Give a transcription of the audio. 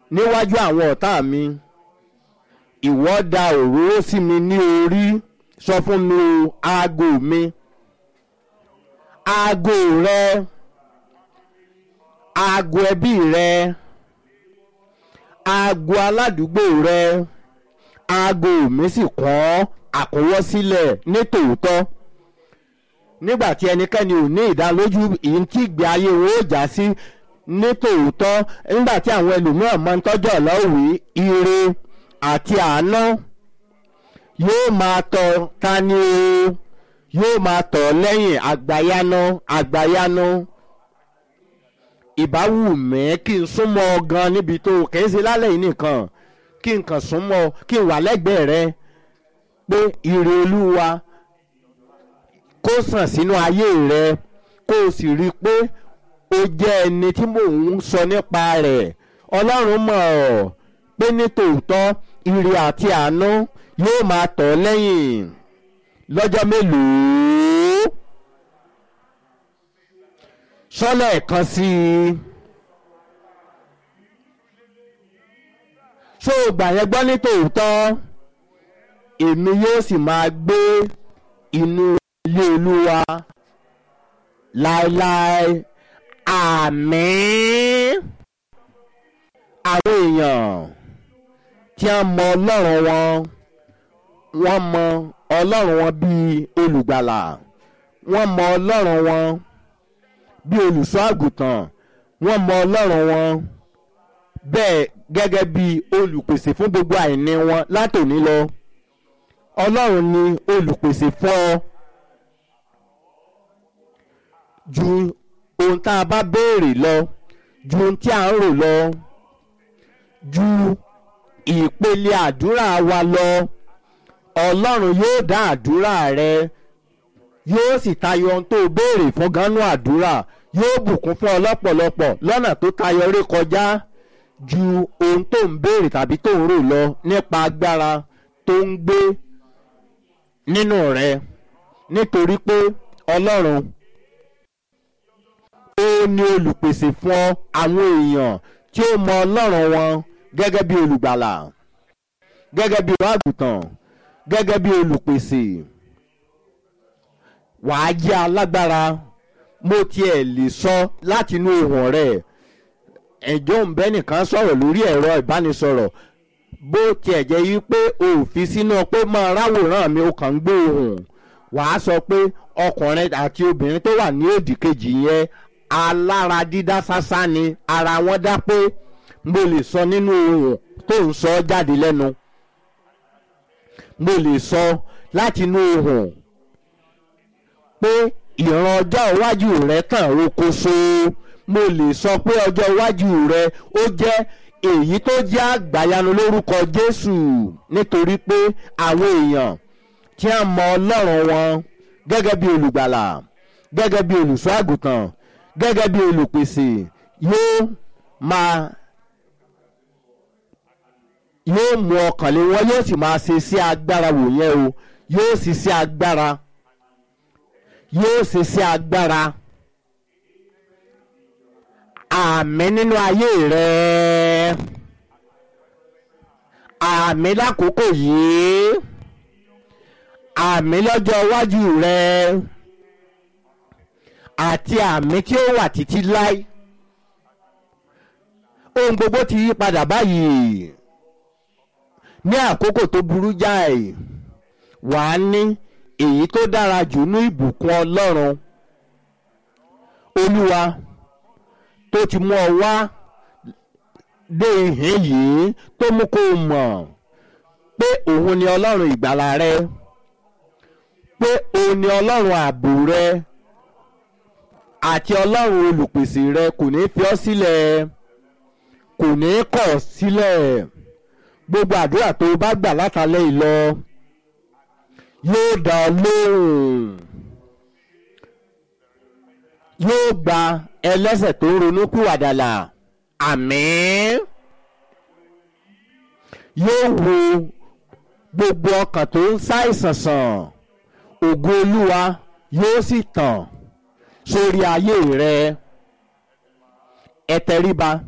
níwájú àwọn ọ̀tá mi ìwọ da òróró sí mi ní orí sọ fún mi o aago mi aago rẹ aago ẹbí rẹ aago aládùúgbò rẹ aago mi sì kọ́ àkówọ́sílẹ̀ ní tòótọ́ nígbà tí ẹnikẹ́ni ò ní ìdálójú ìyí tí ìgbé ayé wọn ó já sí ní tòótọ́ nígbà tí àwọn ẹlòmíràn máa ń tọ́jú ọ̀lọ́wé ire àti àánú yóò máa tọ̀ ta ni o yóò máa tọ̀ lẹ́yìn àgbáyáná àgbáyáná ìbáwù mẹ́ kí n súnmọ́ ọ gan níbi tó kì í ṣe lálẹ́ yìí nìkan kí n kàn súnmọ́ ọ kí n wà lẹ́gbẹ̀ẹ́ rẹ pé ire olúwa kó sàn sínú ayé rẹ kó o sì rí i pé o jẹ́ ẹni tí mò ń sọ nípa rẹ̀ ọlọ́run mọ̀ ọ́ pé ní tòótọ́ ire àti àánú yóò máa tọ̀ lẹ́yìn lọ́jọ́ mélòó sọ́lẹ̀ kan sí i ṣó o gbà yẹn gbọ́ ní tòótọ́ èmi yóò sì máa gbé inú ilé olúwa láéláé àmín àwọn èèyàn tí a mọ ọlọ́run wọn wọ́n mọ ọlọ́run wọn bíi olùgbàlà wọ́n mọ ọlọ́run wọn bíi olùṣọ́ àgùntàn wọ́n mọ ọlọ́run wọn bẹ́ẹ̀ gẹ́gẹ́ bíi olùpèsè fún gbogbo àìní wọn látòní lọ ọlọ́run ni olùpèsè fún ọ ju ohun tá a bá béèrè lọ ju ohun tí a ń rò lọ ju ìpele àdúrà wa lọ ọlọ́run yóò dá àdúrà rẹ yóò sì tayọ ohun tó béèrè fún gánú àdúrà yóò bùkún fún ọ lọ́pọ̀lọpọ̀ lọ́nà tó tayọ rí kọjá ju ohun tó ń béèrè tàbí tó ń rò lọ nípa agbára tó ń gbé nínú rẹ nítorí pé ọlọ́run ó ní olùpèsè fún àwọn èèyàn tí ó mọ ọlọ́run wọn gẹ́gẹ́ bí olùgbàlà gẹ́gẹ́ bí àgùntàn gẹ́gẹ́ bí olùpèsè wàá jẹ́ alágbára mo tiẹ̀ lè sọ látinú ohùn rẹ̀ ẹ̀jọ́ ń bẹ́ nìkan sọ̀rọ̀ lórí ẹ̀rọ ìbánisọ̀rọ̀ bó tiẹ̀ jẹ́ yí pé òfin sínú pé máa ráwòrán mi ó kàn ń gbé ohùn wàá sọ pé ọkùnrin àti obìnrin tó wà ní òdì kejì yẹn alára dídá sásá ni ara wọn dá pé mo lè sọ nínú ohùn tó ń sọ jáde lẹ́nu mo lè sọ látinú ohùn pé ìran ọjọ́ iwájú rẹ tàn rokoṣo mo lè sọ pé ọjọ́ iwájú rẹ ó jẹ́ èyí tó jẹ́ àgbàyanu lórúkọ Jésù nítorí pé àwọn èèyàn tí a mọ Ọlọ́run wọn gẹ́gẹ́ bí olùgbàlà gẹ́gẹ́ bí olùṣọ́ àgùntàn gẹ́gẹ́ bí olùpèsè yóò máa yóò mú ọkàn lé wọn yóò sì máa ṣe sí agbára wò yẹn o yóò sì sí agbára yóò ṣe sí agbára àmì nínú ayé rẹ àmì lákòókò yìí àmì lọ́jọ́ iwájú rẹ àti àmì tí ó wà títí láì ohun gbogbo ti yí padà báyìí ní àkókò tó burú jáì wàá ní èyí tó dára jù ní ìbùkún ọlọ́run olúwa tó ti mú ọ wá dé ìhín yìí tó mú kó o mọ̀ pé òun ni ọlọ́run ìgbàlà rẹ pé òun ni ọlọ́run ààbò rẹ àti ọlọ́run olùpèsè rẹ kò ní fi ọ́ sílẹ̀ kò ní kọ̀ sílẹ̀ gbogbo àdúrà tó o bá gbà látàlẹ́ yìí lọ yóò dá ọ lóhùn yóò gba ẹlẹ́sẹ̀ tó ń ronú pìwàdàlà àmín yóò wo gbogbo ọkàn tó ń ṣàìsàn sàn ògo olúwa yóò sì tàn sórí ayé rẹ ẹ tẹríba